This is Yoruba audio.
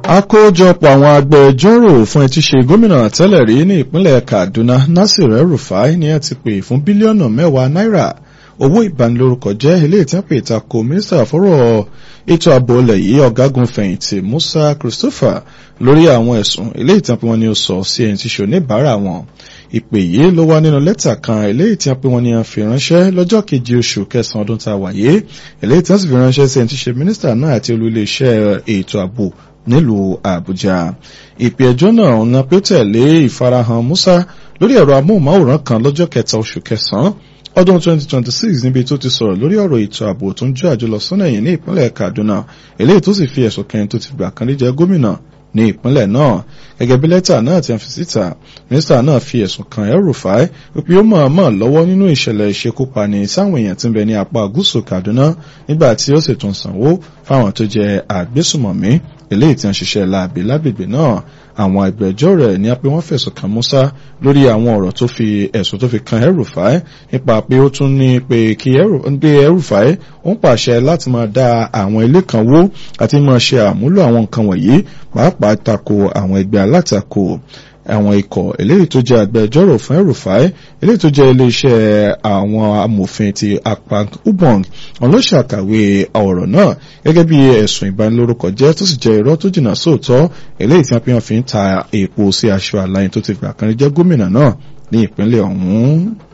àkójọpọ̀ àwọn agbẹjọ́rò fún ẹtí ṣe gómìnà tẹ́lẹ̀ rí ní ìpínlẹ̀ Kaduna Nasir El-Rufai ní ẹ ti pè fún bílíọ̀nù mẹ́wàá náírà owó ìbanilórúkọ jẹ́ eléyìí tí wọ́n pè tako mínísítà fọ́rọ̀ ètò ààbò ilẹ̀ yìí ọ̀gágun fẹ̀yìntì Musa Christopher lórí àwọn ẹ̀sùn eléyìí tí wọ́n pè wọ́n ní ó sọ sí ẹni tí ṣe oníbàárà wọn ìpè yìí ló wá nínú lẹ́tà kan eléyìí tí wọ́n pè wọ́n ní a fi ránṣẹ́ lọ́jọ́ keje oṣù kẹsàn-án ọdún tá a wáyé eléyìí tí wọ́n sì fi ránṣẹ́ sí ẹni tí ṣe mínísítà náà àti olú iléeṣẹ́ ètò ààbò nílùú àbújá ìpè ẹjọ́ náà ọ̀nà pé tẹ̀lé ìfarahàn musa lórí ẹ̀rọ amóhùnmáwòrán kan lọ́jọ́ kẹta oṣù kẹsàn-án ọdún 2026 níbi tó ti sọ̀rọ̀ lórí ọ̀rọ̀ ètò ààbò tó ń jó àjọlọ sọ́nà ẹ̀yìn ní ìpínlẹ̀ kaduna eléyìí tó sì fi ẹ̀sùn kẹrin tó ti gbà kan rí jẹ́ gómìnà ní ìpínlẹ̀ náà gẹ́gẹ́ bí lẹ́tà náà ti fi síta mínísítà náà fi ẹ̀sùn kan El-Rufai wípé ó mọ̀ọ́mọ̀ lọ́wọ́ nínú ìṣẹ̀lẹ̀ ìṣekúpani sáwọn èèyàn tí ń bẹ ní apá gúúsù Kaduna nígbà tí ó sì tún sanwó fáwọn tó jẹ́ àgbésùmọ̀mí eléyìí tí wọ́n ṣiṣẹ́ láabi lágbègbè náà àwọn ẹgbẹ́jọ́ rẹ̀ ní pé wọ́n fẹ̀sùn kàn Musa lórí àwọn ọ̀rọ̀ tó fi ẹ̀sùn tó fi kan El-Rufai nípa pé ó tún ní pé kí El-Rufai ó ń pàṣẹ láti máa dá àwọn ilé kan wó àti máa ṣe àmúlò àwọn nǹkan wọ̀nyí pàápàá tako àwọn ẹgbẹ́ alátakò àwọn ikọ̀ eléyìí tó jẹ́ agbẹjọ́rò fún El-Rufai eléyìí tó jẹ́ iléeṣẹ́ àwọn amòfin ti Akpan Ubong wọn ló ṣàkàwé ọ̀rọ̀ náà gẹ́gẹ́ bí ẹ̀sùn ìbanilórúkọ jẹ́ tó sì jẹ́ irọ́ tó jìnnà sóòótọ́ eléyìí tí wọ́n fi ń ta epo sí aṣọ àlàyé tó ti gbà kan rí jẹ́ gómìnà náà ní ìpínlẹ̀ ọ̀hún.